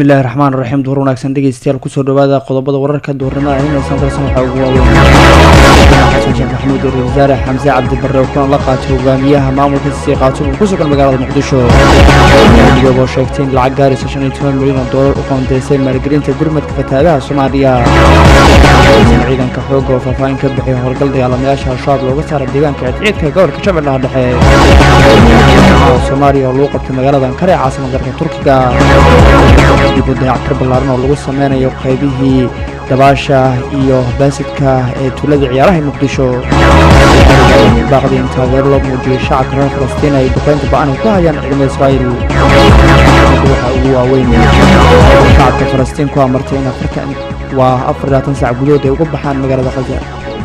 bismillahi raxmaan raxiim duhur wanaagsan dhegeystayaal kusoo dhawaada qodobada wararka duhurnimada inaysan darsan waxaa ugu waaweyn xasan sheekh maxamuud ra wasaare xamse cabdi barre oo kulan la qaatay hogaamiyaha maamulka sii qaato uu ku sugan magaalada muqdisho iyagoo sheegtay in lacag gaaraysa shan iyo toban milyan oo doolar u qoondeysay maalgelinta gurmadka fatahaadaha soomaaliya ciidanka xooga oo faahfaahin ka bixiya howlgal dagaalamayaasha al-shabaab looga saara deegaanka cidciidka gobolka shabeellaha dhexe soomaaliya oo lagu qabtay magaalada ankara ee caasimad dalka turkiga dib u dayactir ballaaran oo lagu sameynayo qaybihii dabaasha iyo baasidka ee tuulada ciyaaraha ee muqdisho baaqdii in taageero loo muujiyey shacabka reer falastiin ay duqeynta ba-an ay ku hayaan ciidamada israa'iil waxaa ugu waaweyn shacabka falastiin ku amartay in afartan waa afar labaatan saac gudahood ay uga baxaan magaalada khaza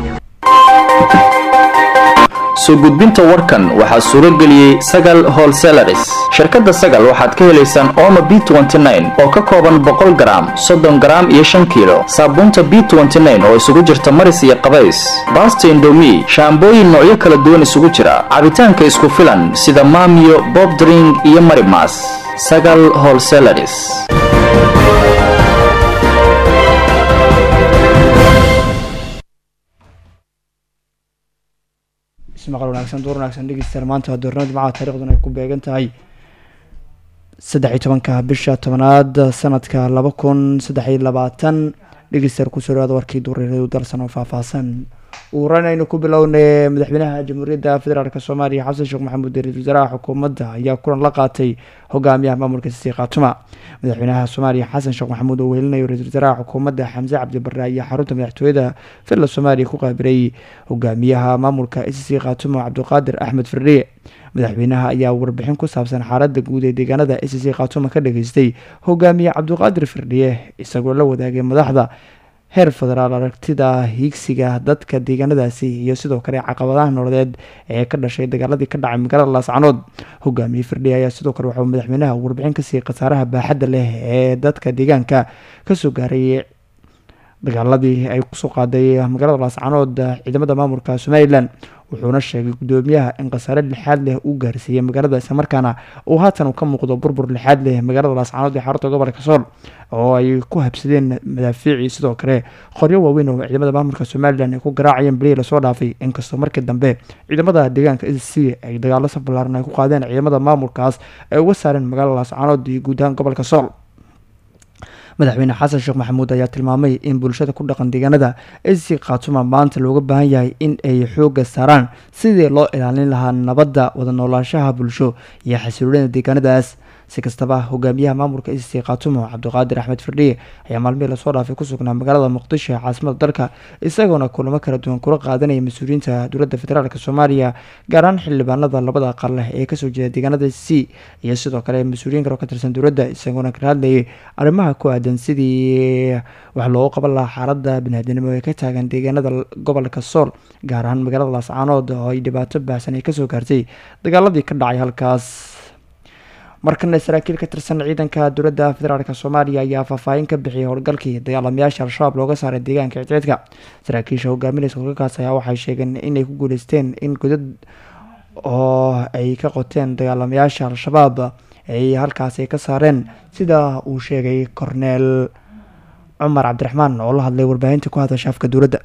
soo gudbinta warkan waxaa suuro geliyey sagal holselaris shirkadda sagal waxaad ka helaysaan ooma b oo ka kooban boqol garaam soddon garaam iyo shan kiilo saabuunta b oo isugu jirta maris iyo qabays baasta indomi shaambooyin noocyo kala duwan isugu jira cabitaanka isku filan sida maamiyo bobdring iyo marimas sagal holselaris maqal wanaagsan duur wanaagsan dhegeystayaal maanta waa doornada jimcaha taariikhduna ay ku beegan tahay saddex iyo tobanka bisha tobanaad sanadka laba kun saddex iyo labaatan dhegeystayaal kusoo dhawaada warkii duureeradu dalsan oo faahfaahsan uuranaynu ku bilownay madaxweynaha jamhuuriyadda federaalk soomaaliya xasan sheekh maxamuud ra-isul wasaaraha xukuumadda ayaa kulan la qaatay hogaamiyaha maamulka sii khaatuma madaxweynaha soomaaliya xasan sheekh maxamuud oo weelinayo ra-isul wasaaraha xukuumadda xamse cabdi barre ayaa xarunta madaxtooyada villa soomaaliya ku qaabilay hogaamiyaha maamulka sii khaatuma cabdiqaadir axmed firdhiye madaxweynaha ayaa warbixin ku saabsan xaaladda guud ee deegaanada sc khaatuma ka dhageystay hogaamiye cabdiqaadir firdhiye isagoo la wadaagay madaxda heer federaal aragtida hiigsiga dadka deegaanadaasi iyo sidoo kale caqabadaha nololeed ee ka dhashay dagaaladii ka dhacay magaalada laascanood hogaamiye firdhiye ayaa sidoo kale waxauu madaxweynaha warbixin ka siiyey khasaaraha baaxadda leh ee dadka deegaanka kasoo gaaray dagaaladii ay kusoo qaaday magaalada laascanood ciidamada maamulka somalilan wuxuuna sheegay gudoomiyaha in khasaare lixaad leh uu gaarsiiyey magaalada islamarkaana uu haatan ka muuqdo burbur lixaad leh magaalada laascanood ee xarunta gobolka sool oo ay ku habsadeen madaafiicii sidoo kale qoryo waaweyn oo ciidamada maamulka somalilan ay ku garaacayeen bilihii lasoo dhaafay inkastoo markii dambe ciidamada deegaanka s c ay dagaalo saf ballaaran ay ku qaadeen ciidamada maamulkaas ay uga saareen magaalada laascanood iyo guud ahaan gobolka sool madaxweyne xasan sheekh maxamuud ayaa tilmaamay in bulshada ku dhaqan deegaanada sc khaatuma maanta looga baahan yahay in ay xooga saaraan sidii loo ilaalin lahaa nabadda wada noolaanshaha bulsho iyo xasiloonida deegaanadaas si kastaba hogaamiyaha maamulka sc khaatumo cabdiqaadir axmed firdhiye ayaa maalmihii lasoo dhaafay ku sugnaa magaalada muqdisho ee caasimada dalka isagoona kulamo kala duwan kula qaadanaya mas-uuliyiinta dowladda federaalk soomaaliya gaar ahaan xildhibaanada labada aqal leh ee kasoo jeeda deegaanada c iyo sidoo kale mas-uuliyiin kale oo ka tirsan dowladda isagoona kala hadlayay arrimaha ku aadan sidii wax loogu qaban lahaa xaalada biniaadinimo ee ka taagan deegaanada gobolka sool gaar ahaan magaalada laascaanood oo ay dhibaato baahsan ay kasoo gaartay dagaaladii ka dhacay halkaas markana saraakiil ka tirsan ciidanka dowladda federaalk soomaaliya ayaa faahfaahin ka bixiyay howlgalkii dagaalamayaasha al-shabaab looga saaray deegaanka cidciidka saraakiisha hogaaminaysa howlgalkaas ayaa waxay sheegeen inay ku guuleysteen in godad oo ay ka qoteen dagaalamayaasha al-shabaab ay halkaas ay ka saareen sida uu sheegay korneel cumar cabdiraxmaan oo la hadlay warbaahinta ku hadasha afka dowladda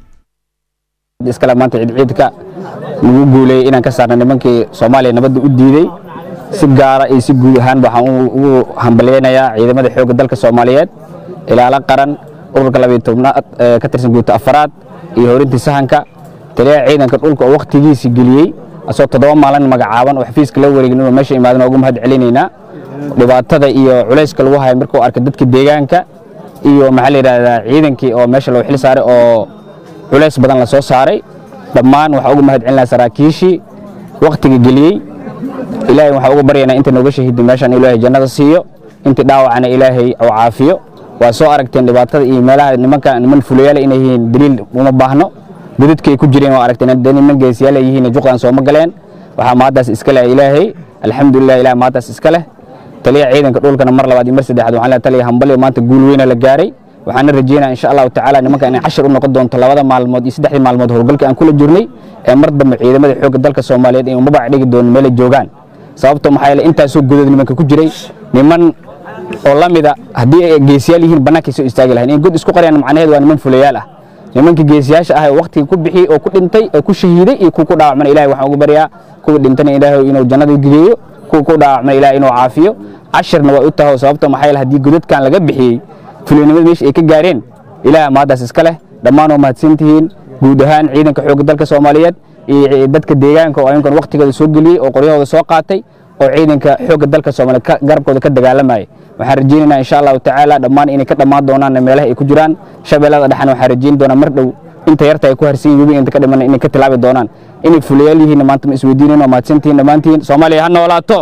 iskale maanta ciidciidka nagu guuleeyey inaan ka saarna nimankii soomaaliya nabadda u diiday si gaara iyo si guud ahaan waxaan ugu hambalyeynayaa ciidamada xoogga dalka soomaaliyeed ilaalo qaran ururka labiyo tobnaad ee ka tirsan guuta afaraad iyo horintii sahanka taliyaha ciidanka dhulka oo wakhtigiisii geliyey asoo toddoba maalin magacaaban oo xafiiska la wareegin inuu meesha imaadan ugu mahad celinaynaa dhibaatada iyo culayska lagu haya markuu arkay dadka deegaanka iyo maxaa la yidhahdaa ciidankii oo meesha loo xil saaray oo culays badan la soo saaray dhammaan waxaa ugu mahad celinaa saraakiishii wakhtiga geliyey ilaahay waxaa ugu baryaynaa inta nooga shahiday meeshaan ilaahay jannada siiyo intii dhaawacana ilaahay oo caafiyo waa soo aragteen dhibaatada iyo meelaha nimanka niman fulayaala inay yihiin daliil uma baahno godadkay ku jireen waa aragteen dee niman geesiyaala yihiin juqdan sooma galeen waxaa maadaas iska leh ilaahay alxamdulilah ilaah maadaas iska leh taliya ciidanka dhulkana mar labaad iyo mar saddexaad waxaan leeyahay taliya hambali maanta guul weyna la gaaray waxaana rajeynaa insha allahu tacaala nimanka inay cashar u noqon doonto labada maalmood iyo saddexdii maalmood howlgalka aan kula jirnay ee mar dambe ciidamada xoogga dalka soomaaliyeed ay umabac dhigi doono meelay joogaan sababto maxaa yeele intaasoo godood nimanka ku jiray niman oo la mida haddii ay geesiyaal yihiin bannaankay soo istaagi lahayn in god isku qariyaan macnaheedu waa niman fulayaal ah nimankii geesiyaasha ah ee waqtiga ku bixiyey oo ku dhintay oo ku shahiiday iyo kuwa ku dhaawacmana ilahay waxaan ugu baryaa kuwa dhintana ilaahay inuu jannada geeyo kuwa ku dhaawacmana ilahay inuu caafiyo cashirna waa u tahay sababto maxaa yeele haddii godadkan laga bixiyey fulinimada meesha ay ka gaareen ilaah maadaas iska leh dhammaan waa mahadsan tihiin guud ahaan ciidanka xoogga dalka soomaaliyeed iyo dadka deegaanka oo ayunkan waqtigooda soo geliyey oo qoryahooda soo qaatay oo ciidanka xoogga dalka soomaaliyeed garabkooda ka dagaalamayay waxaan rajaynaynaa insha allahu tacaala dhammaan inay ka dhammaan doonaan meelaha ay ku jiraan shabeellada dhexna waxaan rajayn doonaa mar dhow inta yarta ay ku harsan yihiin inta ka dhiman inay ka tilaabi doonaan inay fulayaal yihiin maanta ma isweydiinayn waa mahadsantihiin dhammaantiin soomaaliya ha noolaato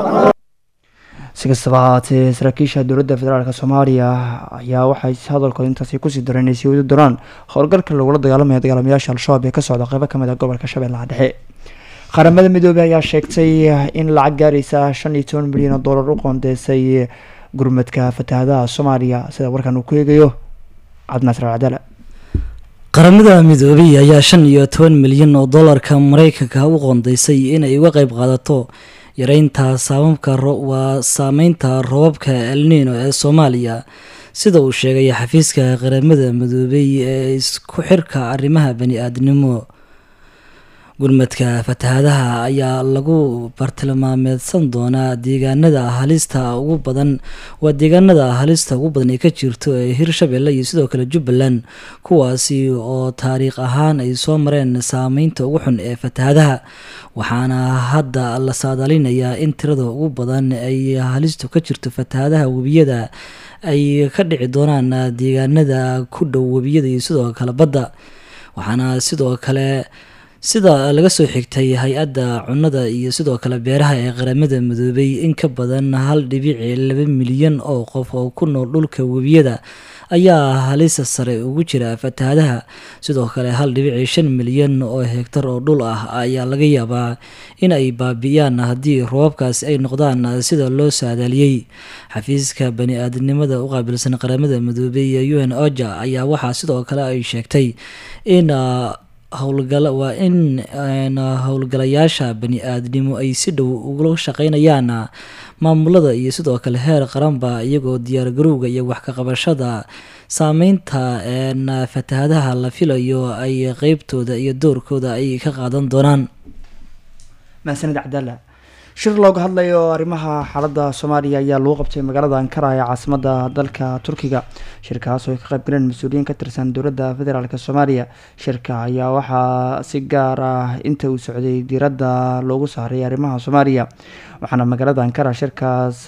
si kastaba haatee saraakiisha dowladda federaalk soomaaliya ayaa waxay hadalkooda intaasi kusii dareen inay sii wadi doonaan howlgalka lagula dagaalamaya dagaalamayaasha al-shabaab ee ka socda qeybo kamid ah gobolka shabeellaha dhexe qaramada midoobey ayaa sheegtay in lacag gaaraysa shan iyo toban milyan oo dollar u qoondeysay gurmadka fatahadaha soomaaliya sida warkan uu ku eegayo cabdinaasir alcadaala qaramada midoobey ayaa shan iyo toban milyan oo dollarka mareykanka u qoondeysay inay uga qeyb qaadato yareynta saababka waa saameynta robabka elnino ee soomaaliya sida uu sheegay xafiiska qaramada midoobey ee isku xirka arrimaha bani-aadnimo gurmadka fatahadaha ayaa lagu bartilmaameedsan doonaa deegaanada halista ugu badan waa deegaanada halista ugu badan ee ka jirto ee hirshabelle iyo sidoo kale jubbaland kuwaasi oo taariikh ahaan ay soo mareen saameynta ugu xun ee fatahadaha waxaana hadda la saadaalinayaa in tirada ugu badan ay halistu ka jirto fatahadaha webiyada ay ka dhici doonaan deegaanada ku dhow webiyada iyo sidoo kale badda waxaana sidoo kale sida laga soo xigtay hay-adda cunnada iyo sidoo kale beeraha ee qaramada midoobay in ka badan hal dhibici laba milyan oo qof oo ku nool dhulka webiyada ayaa halisa sare ugu jira fatahadaha sidoo kale hal dhibici shan milyan oo hegtar oo dhul ah ayaa laga yaabaa in ay baabi'iyaan haddii roobabkaasi ay noqdaan sida loo saadaaliyey xafiiska bani-aadamnimada u qaabilsan qaramada midoobay ee u n oja ayaa waxaa sidoo kale ay sheegtay in howlgala waa in howlgalayaasha bani-aadnimo ay si dhow ugula shaqeynayaan maamulada iyo sidoo kale heer qaranba iyagoo diyaargarowga iyo wax ka qabashada saameynta fatahadaha la filayo ay qeybtooda iyo doorkooda ay ka qaadan doonaan mahadsanid cabdaalla shir looga hadlayo arrimaha xaaladda soomaaliya ayaa lagu qabtay magaalada ankara ee caasimada dalka turkiga shirkaas oo ay ka qayb galeen mas-uuliyiin ka tirsan dowladda federaalk soomaaliya shirka ayaa waxaa si gaar ah inta uu socday diiradda loogu saaray arrimaha soomaaliya waxaana magaalada ankara shirkaas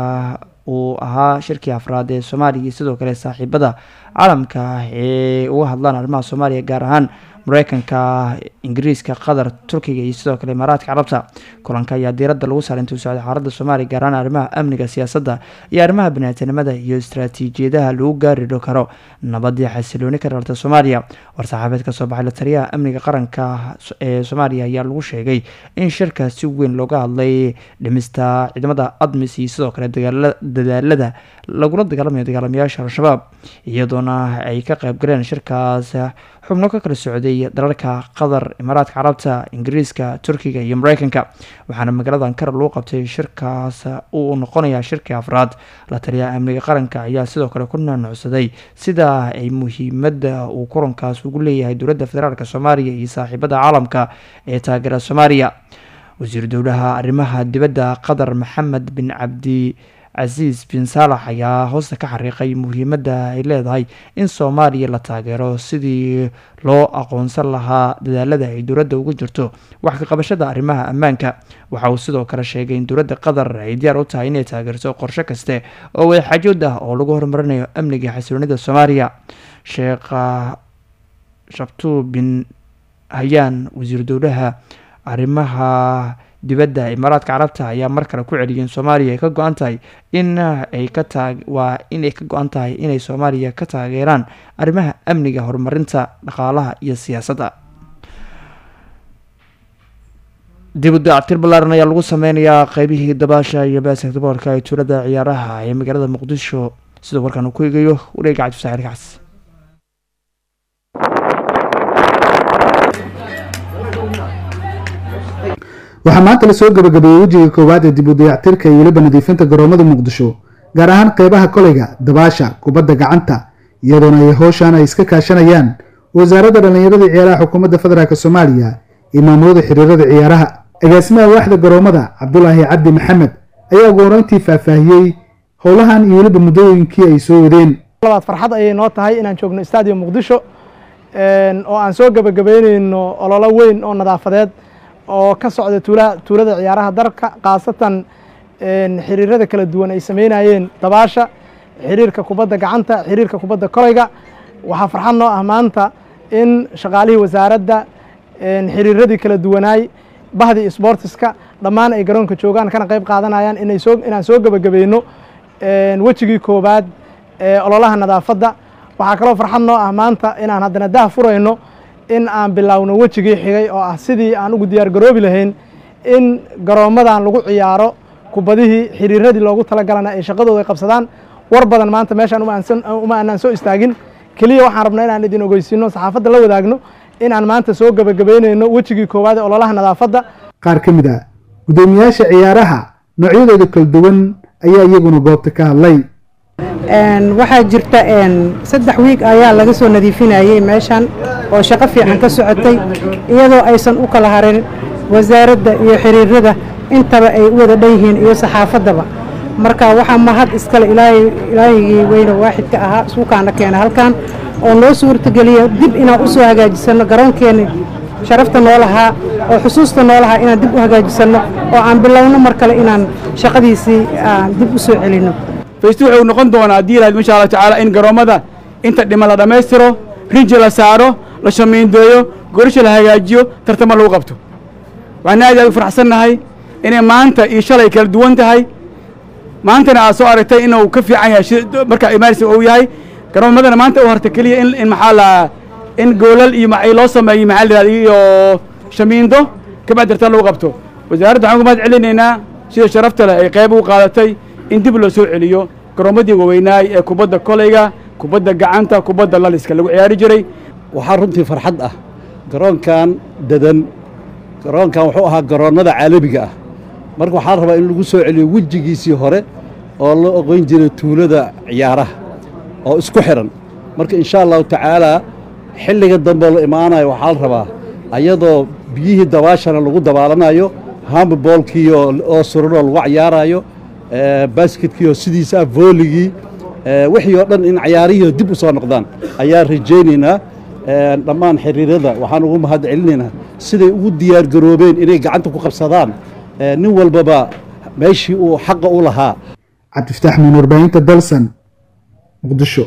uu ahaa shirkii afraad ee soomaaliya iyo sidoo kale saaxiibada caalamka ee uga hadlaan arrimaha soomaaliya gaar ahaan mareykanka ingiriiska qatar turkiga iyo sidoo kale imaaraadka carabta kulanka ayaa diiradda lagu saaray intuu socday xaaladda soomaaliya gaar ahaan arrimaha amniga siyaasadda iyo arrimaha baniaadanimada iyo istaraatiijiyadaha lagu gaari karo nabadii xasilooni ka dhalta soomaaliya war-saxaabeed kasoo baxay la taliyaha amniga qaranka ee soomaaliya ayaa lagu sheegay in shirka si weyn looga hadlay dhimista ciidamada admis iyo sidoo kale dadaalada lagula dagaalamayo dagaalamayaasha al-shabaab iyadoona ay ka qayb galeen shirkaas xubno ka kala socday dalalka qatar imaaraadka carabta ingiriiska turkiga iyo mareykanka waxaana magaalada ankara lagu qabtay shirkaas uu noqonayaa shirkii afraad la taliyaha amniga qaranka ayaa sidoo kale ku naanucsaday sida ay muhiimada uu kulankaas ugu leeyahay dowladda federaalk soomaaliya iyo saaxiibada caalamka ee taageera soomaaliya wasiir dowlaha arrimaha dibadda qatar maxamed bin cabdi casiis bin saalax ayaa hoosta ka xariiqay muhiimadda ay leedahay in soomaaliya la taageero sidii loo aqoonsan lahaa dadaalada ay dowladda ugu jirto wax ka qabashada arrimaha ammaanka waxa uu sidoo kale sheegay in dowladda qatar ay diyaar u tahay inay taageerto qorshe kaste oo wadaxaajood ah oo lagu horumarinayo amniga xasiloonida soomaaliya sheekh shabtuu bin hayaan wasiir dowlaha arrimaha dibadda imaaraadka carabta ayaa mar kale ku celiyay in soomaaliya ay ka go-an tahay in ay ka taag waa inay ka go-an tahay inay soomaaliya ka taageeraan arrimaha amniga horumarinta dhaqaalaha iyo siyaasadda dib u dactir ballaaran ayaa lagu sameynayaa qeybihii dabaasha iyo basketboolka ee tuulada ciyaaraha ee magaalada muqdisho sidoo warkaan uu ku eegayo wareega cabdisaxiir kacas waxaa maanta lasoo gabagabeeyey wejiga koowaad ee dib u dayactirka iyo weliba nadiifinta garoomada muqdisho gaar ahaan qeybaha koleyga dabaasha kubadda gacanta iyadoona ay howshan ay iska kaashanayaan wasaaradda dhallinyarada ciyaaraha xukuumadda federaalk soomaaliya iyo maamulada xiriirada ciyaaraha agaasimaha waaxda garoomada cabdulaahi cabdi maxamed ayaa ugu horeyntii faahfaahiyey howlahan iyo weliba muddooyinkii ay soo wadeen labaad farxad ayay noo tahay inaan joogno stadium muqdisho oo aan soo gebagabeyneyno ololo weyn oo nadaafadeed oo ka socda tuula tuulada ciyaaraha dalka khaasatan xiriirada kala duwan ay sameynayeen dabaasha xiriirka kubadda gacanta xiriirka kubadda kolayga waxaa farxad noo ah maanta in shaqaalihii wasaaradda xiriiradii kala duwanaay bahdii sbortiska dhammaan ay garoonka joogaan kana qayb qaadanayaan inay soo inaan soo gebagabeyno wejigii koowaad ee ololaha nadaafadda waxaa kaloo farxad noo ah maanta inaan haddana dah furayno in aan bilaawno wejigii xigay oo ah sidii aan ugu diyaar garoobi lahayn in garoommadan lagu ciyaaro kubadihii xiriiradii loogu talagalana ay shaqadooda ay qabsadaan war badan maanta meeshaan uma aanaan soo istaagin keliya waxaan rabnaa inaan idin ogeysiino saxaafadda la wadaagno inaan maanta soo gebagabeyneyno wejigii koowaad ee ololaha nadaafadda qaar ka mid ah guddoomiyaasha ciyaaraha noocyadooda kala duwan ayaa iyaguna goobta ka hadlay waxaa jirta saddex wiig ayaa laga soo nadiifinayey meeshan oo shaqo fiican ka socotay iyadoo aysan u kala harin wasaaradda iyo xiriirada intaba ay u wada dhan yihiin iyo saxaafaddaba marka waxaa mahad iskale ilaahigii weyne waaxidka ahaa suukaana keena halkan oo noo suurtageliya dib inaan u soo hagaajisano garoonkeeni sharafta noo lahaa oo xusuusta noo lahaa inaan dib u hagaajisano oo aan bilowno mar kale inaan shaqadiisii aan dib u soo celinno faystu wuxuu noqon doonaa haddii ilahayd insha allah tacaala in garoommada inta dhima la dhammaystiro rinji la saaro la shamiindeeyo gorisha la hagaajiyo tartamo lagu qabto waxaan aad aad u faraxsannahay inay maanta iyo shalay kala duwan tahay maantana aad soo aragtay inuu ka fiican yahay markaa imaarsi uu yahay garoommadana maanta u harta keliya in in maxaa la in goolal iyo maxay loo sameeyey maxaa la yidhahda iyo shamiindo kabacdi tartan lagu qabto wasaaradda waxaan uga mahad celinaynaa sida sharafta leh ay qayb ugu qaadatay in dib loo soo celiyo garoommadii waweynaay ee kubadda kolayga kubadda gacanta kubadda laliska lagu ciyaari jiray waxaa runtii farxad ah garoonkan dadan garoonkan wuxuu ahaa garoonnada caalamiga ah marka waxaa rabaa in lagu soo celiyo wejigiisii hore oo la oqon jiray tuulada ciyaaraha oo isku xidhan marka insha allahu tacaalaa xilliga dambe la imaanayo waxaa la rabaa ayadoo biyihii dabaashana lagu dabaalanayo hamboolkii oo suranoo lagu cayaarayo basketkiioo sidiisa ah vooligii wixii oo dhan in cayaarihii dib u soo noqdaan ayaan rajaynaynaa dhammaan xiriirada waxaan ugu mahad celinaynaa siday ugu diyaar garoobeen inay gacanta ku qabsadaan nin walbaba meeshii uu xaqa u lahaa cabdifataax min warbaahinta dalsan muqdisho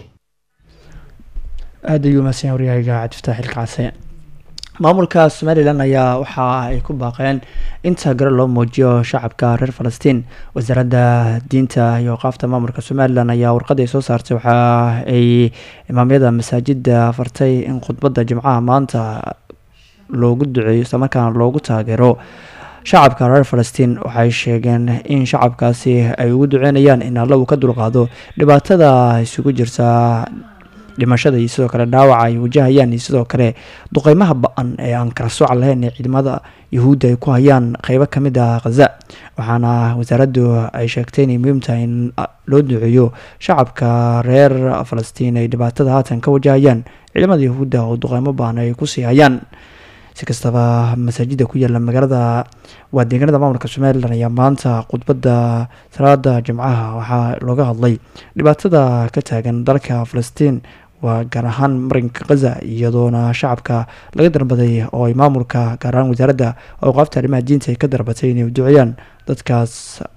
aada ayuu mahadsan yahay waryahayga cabdifataax ilkacase maamulka somalilan ayaa waxa ay ku baaqeen in taageero loo muujiyo shacabka reer falastiin wasaaradda diinta iyo qaafta maamulka somalilan ayaa warqad ay soo saartay waxa ay imaamyada masaajida fartay in khudbadda jimcaha maanta loogu duceeyo islamarkaana loogu taageero shacabka reer falastiin waxay sheegeen in shacabkaasi ay ugu duceynayaan in alla uu ka dulqaado dhibaatada isugu jirta dhimashada iyo sidoo kale dhaawaca ay wajahayaan iyo sidoo kale duqeymaha ba-an ee aan kala sooca lahayn ee ciidamada yahuudda ay ku hayaan qeybo kamid ah khaza waxaana wasaaraddu ay sheegtay inay muhiim tahay in loo duceeyo shacabka reer falastiin ay dhibaatada haatan ka wajahayaan ciidamada yahuudda oo duqeymo ba-an ay kusii hayaan si kastaba masaajida ku yaala magaalada waa deegaanada maamulka somalilan ayaa maanta khudbadda salaada jimcaha waxaa looga hadlay dhibaatada ka taagan dalka falastiin waa gaar ahaan marinka khaza iyadoona shacabka laga darbaday oo ay maamulka gaar ahaan wasaaradda awqaafta arrimaha diinta ay ka darbatay inay duceeyaan dadkaas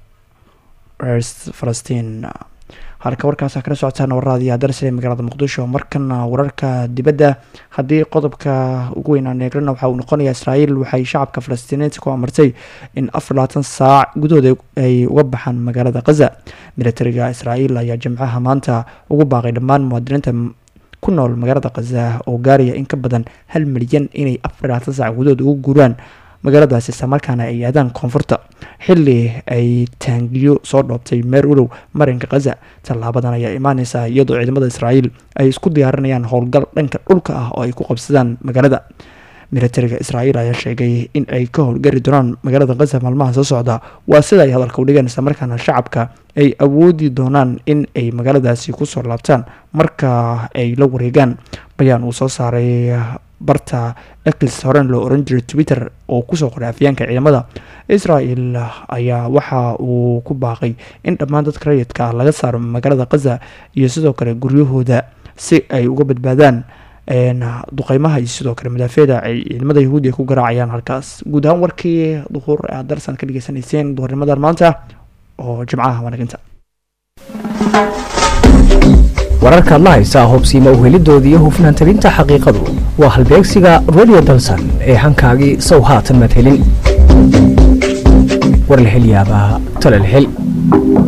reer falastiin halka warkaasa kala socotaan warraadii adarsale magaalada muqdisho markana wararka dibadda haddii qodobka ugu weyn aan eegrana waxa uu noqonayaa israa'iil waxay shacabka falastiiniinta ku amartay in afar labaatan saac gudahooda ay uga baxaan magaalada khaza militariga israa'iil ayaa jimcaha maanta ugu baaqay dhammaan muwaadiniinta ku nool magaalada khaza oo gaaraya in ka badan hal milyan inay afar labaatan saac gudahooda ugu guuraan magaaladaasi islamarkaana ay aadaan koonfurta xili ay taangiyo soo dhoobtay meer ulow marinka khaza tallaabadan ayaa imaaneysa iyadoo ciidamada israa'iil ay isku diyaarinayaan howlgal dhanka dhulka ah oo ay ku qabsadaan magaalada militariga israa'iil ayaa sheegay in ay ka howlgari doonaan magaalada khaza maalmaha soo socda waa sida ay hadalka udhigeen isla markaana shacabka ay awoodi doonaan in ay magaaladaasi kusoo laabtaan marka ay la wareegaan bayaan uu soo saaray barta ex horen loo oran jiray twitter oo kusoo qoray afyaanka ciidamada israel ayaa waxa uu ku baaqay in dhammaan dadka rayidka ah laga saaro magaalada khaza iyo sidoo kale guryahooda si ay uga badbaadaan duqeymaha iyo sidoo kale madaafeeda ay ciidamada yahuudi ku garaacayaan halkaas guud ahaan warkii duhur aad darsan ka dhageysanayseen duhurnimadan maanta oo jimcaha wanaginta wararkaad la haysaa hubsiima uhelidoodii iyo hufnaan tabinta xaqiiqadu waa halbeegsiga radio dalsan ee hankaagii sow haatan maad helin war la hel yaabaa tala la hel